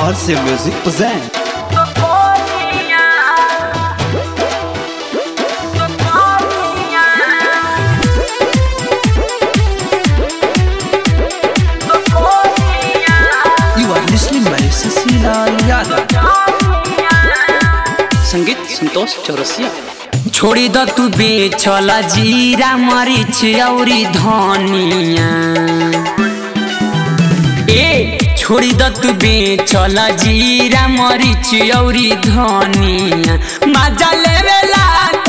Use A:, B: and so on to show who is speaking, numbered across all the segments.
A: RC Music present. You are listening by Cecilia Yadav. संगीत संतोष चौरसिया
B: छोड़ी द तू बेचल जीरा मरीच औरी धनिया ए छोड़ी द तू बेचल जीरा मरीच औरी धनिया मजा लेवेला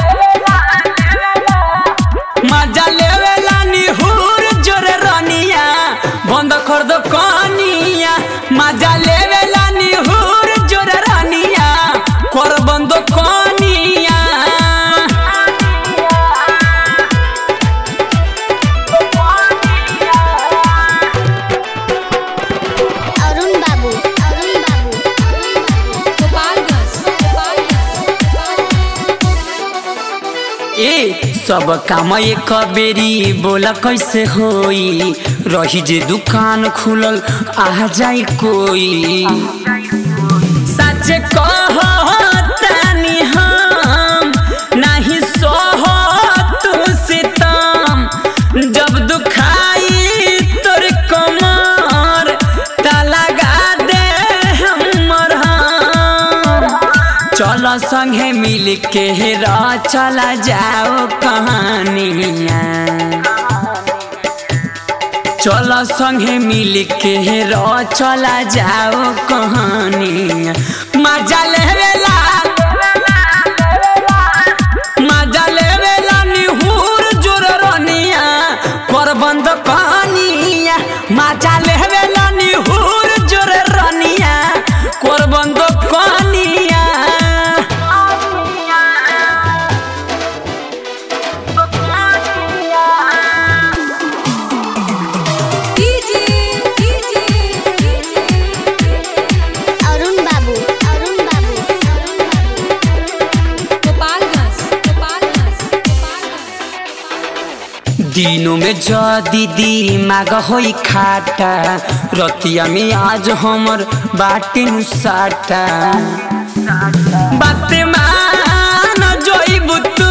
B: मजा लेवेला निहुर जोरे रनिया बंद कर दो कनिया मजा लेवेला निहुर जोरे रनिया कर बंद कनिया
C: অরুণ বাবু অরুণ বাবু
B: ए सब काम एक बेरी बोला कैसे होई रही जे दुकान खुलल आ जाई कोई सच कहतानी हम नहीं सह तू सितम जब दुखाई तोर कमर ता लगा दे हमर हम चल संगे मिल के रा चला जाओ कहानिया चल संगे मिल के रा चला जाओ कहानिया मजा लेवेला मजा लेवेला निहुर जोर रनिया कर बंद कहानिया मजा लेवेला निहुर जोर रनिया कर बंद कहानिया
C: অরুণ বাবু অরুণ বাবু অরুণ বাবু
B: दिनों में जो दीदी माग होई खाटा रतिया में आज हमर बाटिन साटा बात मान जोइब तू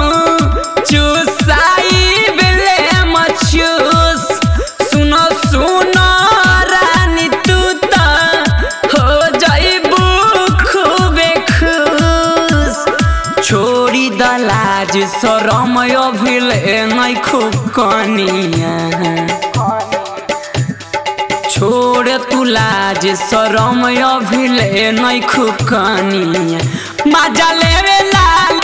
B: चुसाई बेले मचूस सुनो सुनो रानी तू ता हो जाइबू खूबे खुश छोड़ी दलाज सरम अभिले नै खूब कनिया छोड़ तू लाज सरम अभिले नै खूब कनिया मजा लेवेला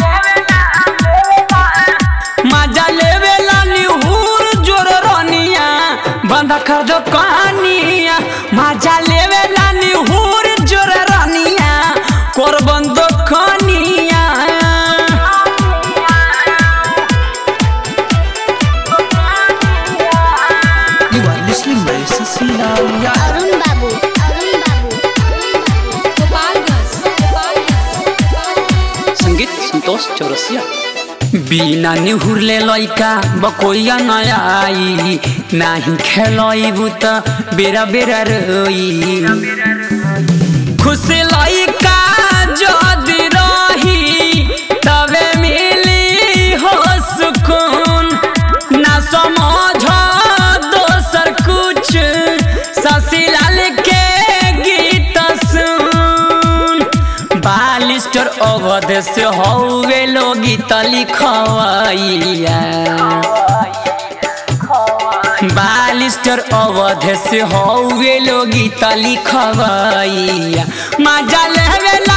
B: मजा लेवेला निहुर जोर रनिया बंद कर दो कनिया मजा लेवेला निहुर जोर रनिया कर बंद कनिया
A: You are listening by Cecilia Yadav.
C: অরুণ বাবু অরুণ বাবু
A: संगीत संतोष चौरसिया
B: बिना निहुरले लैका बकोइया नया आई नाही खेलैबु त बेरा बेरा रोई खुश लैका जदि रही तबे मिली हो सुकून ना समझ दोसर कुछ ससीलाल के गीत सुन बालिस्टर अवध से हौवे लोगी त लिखवैया बालिस्टर अवध से हौवे लोगी त लिखवैया मजा लेवेला